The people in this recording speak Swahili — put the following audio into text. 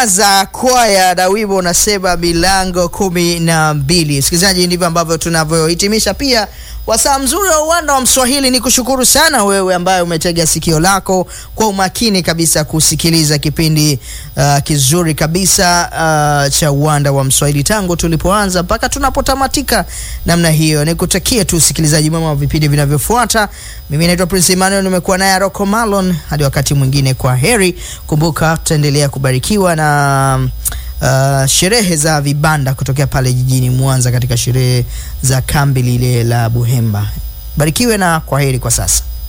za kwaya na wimbo unasema milango kumi na mbili. Msikilizaji, ndivyo ambavyo tunavyohitimisha pia wasaa mzuri wa uwanda wa Mswahili. Ni kushukuru sana wewe ambaye umetega sikio lako kwa umakini kabisa kusikiliza kipindi uh, kizuri kabisa uh, cha uwanda wa Mswahili tangu tulipoanza mpaka tunapotamatika namna hiyo. Nikutakie tu usikilizaji mwema wa vipindi vinavyofuata. Mimi naitwa Prince Emmanuel, nimekuwa naye Rocco Malon. Hadi wakati mwingine, kwa heri. Kumbuka tutaendelea kubarikiwa na Uh, sherehe za vibanda kutokea pale jijini Mwanza katika sherehe za kambi lile la Buhemba. Barikiwe na kwaheri kwa sasa.